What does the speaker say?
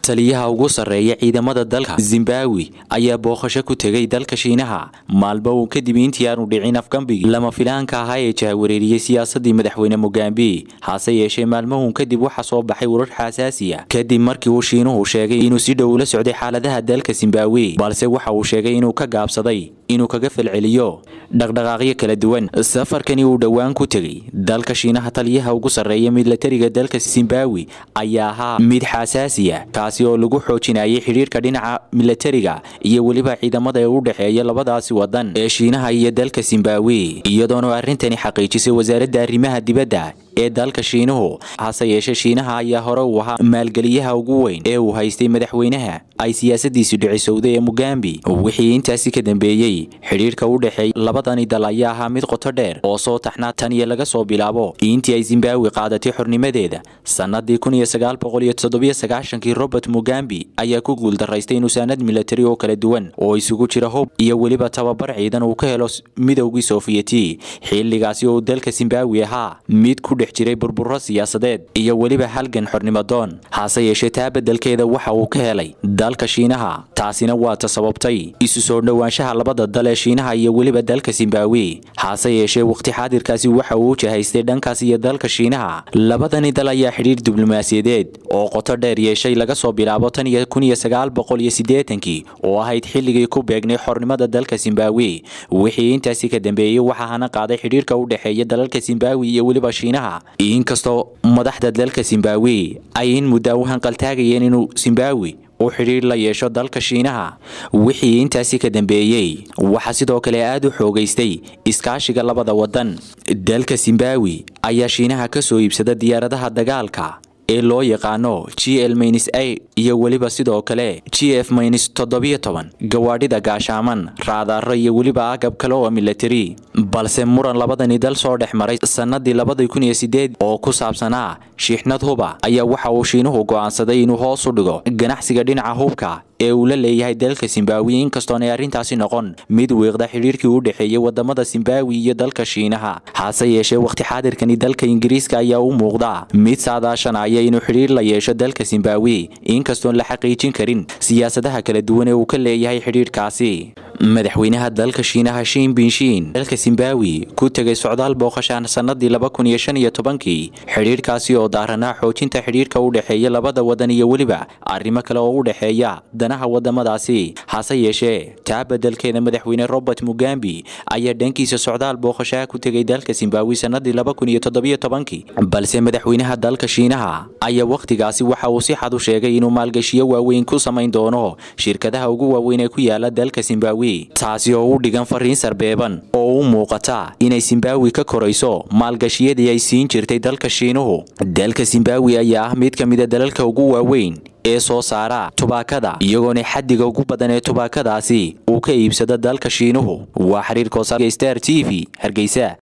taliyaha ugu sarreeya ciidamada dalka zimbabwe ayaa booqasho ku tegay dalka shiinaha maalmo uu kadib intii aanu dhicin afgambigii lama filaanka ahaa ee jahawareeriyey siyaasadii madaxweyne mugambe hase yeeshee maalmahuun kadib waxaa soo baxay warar xasaasiya kadib markii uu shiinuhu sheegay inuu si dhow ula socday xaaladaha dalka zimbabwe balse waxa uu sheegay inuu ka gaabsaday inuu kaga falceliyo dhaqdhaqaaqyo kala duwan safarkani uu dhowaan ku tegey dalka shiinaha taliyaha ugu sarreeya milatariga dalka zimbabwe ayaa ahaa mid xasaasiya kaasi oo lagu xoojinayay xidhiirka dhinaca milatariga iyo weliba ciidamada ee u dhexeeya labadaasi wadan ee shiinaha iyo dalka zimbabwe iyadoona arrintani xaqiijisay wasaaradda arrimaha dibadda ee dalka shiinuhu hase yeeshee shiinaha ayaa hore uu ahaa maalgeliyaha ugu weyn ee uu haystay madaxweynaha ay siyaasadiisu dhicisowday ee mugambi wixii intaasi ka dambeeyey xidhiirka u dhexeeya labadani dal ayaa ahaa mid qoto dheer oo soo taxnaa tan iyo laga soo bilaabo intii ay zimbabwe qaadatay xornimadeeda sannadii kun iyo sagaal boqol iyo toddobiyo sagaashankii robert mugambi ayaa ku guuldaraystay inuu saanad milatari oo kala duwan oo isugu jira hub iyo weliba tababar ciidan uu ka helo midowgii soofiyeti xilligaasi oo dalka zimbabwe ahaa mid ku dhex jiray burburo siyaasadeed iyo weliba halgan xornimadoon hase yeeshee taa beddelkeeda waxa uu ka helay dalka shiinaha taasina waa ta sababtay isu soo dhowaanshaha labada dal ee shiinaha iyo weliba dalka zimbabwe hase yeeshee waqti xaadirkaasi waxa uu jahaystay dhankaas iyo dalka shiinaha labadani dal ayaa xidhiir diblomaasiyadeed oo qoto dheer yeeshay laga soo bilaabo tan iyo kun iyo sagaal boqol iyo siddeetankii oo ahayd xilligii ku beegnay xornimada dalka zimbabwe wixii intaasi ka dambeeyey waxaa hana qaaday xidhiirka u dhexeeya dalalka zimbabwe iyo weliba shiinaha inkastoo madaxda dalka zimbabwe ay in muddaa u hanqaltaagayeen inuu zimbabwe uu xidhiir la yeesho dalka shiinaha wixii intaasi ka dambeeyey waxaa sidoo kale aad u xoogaystay iskaashiga labada wadan dalka zimbabwe ayaa shiinaha ka soo iibsada diyaaradaha dagaalka ee loo yaqaano g l mins a iyo weliba sidoo kale g f mins toddobiyo toban gawaadhida gaashaaman raadaaro iyo weliba agab kale oo milatari balse muran labadani dal soo dhex maray sannadii labadii kun iyo sideed oo ku saabsanaa shiixnad huba ayaa waxa uu shiinuhu go'aansaday inuu hoos u dhigo ganacsiga dhinaca hubka ee uu la leeyahay dalka zimbabwe inkastoonay arrintaasi noqon mid wiiqda xidhiirkii u dhexeeyey wadamada zimbabwe iyo dalka shiinaha hase yeeshee waqti xaadirkani dalka ingiriiska ayaa u muuqda mid saadaashanaya inuu xidhiir la yeesho dalka zimbabwe inkastoon la xaqiijin karin siyaasadaha kala duwan ee uu ka leeyahay xidhiirkaasi madaxweynaha dalka shiinaha shiin binshiin dalka zimbabwe ku tegay socdaal booqashaan sannadii laba kun iyo shan iyo tobankii xidhiirkaasi oo daaranaa xoojinta xidhiirka u dhexeeya labada wadan iyo weliba arrimo kale oo u dhexeeya danaha wadamadaasi hase yeeshee taa beddelkeeda madaxweyne robert mugambi ayaa dhankiisa socdaal booqashaha ku tegay dalka zimbabwe sannadii laba kun iyo toddobiyo tobankii balse madaxweynaha dalka shiinaha ayaa wakhtigaasi waxa uu si xad u sheegay inuu maalgashiyo waaweyn ku samayn doono shirkadaha ugu waaweyn ee ku yaala dalka zimbabwe taasi oo u dhigan fariin sarbeeban oo u muuqata inay zimbabwe ka korayso maalgashiyadii ay siin jirtay dalka shiinuhu dalka zimbabwe ayaa ah mid ka mida dalalka ugu waaweyn ee soo saara tubaakada iyagoona xaddiga ugu badan ee tubaakadaasi uu ka iibsado dalka shiinuhu waa xiriir koosar star t v hargeysa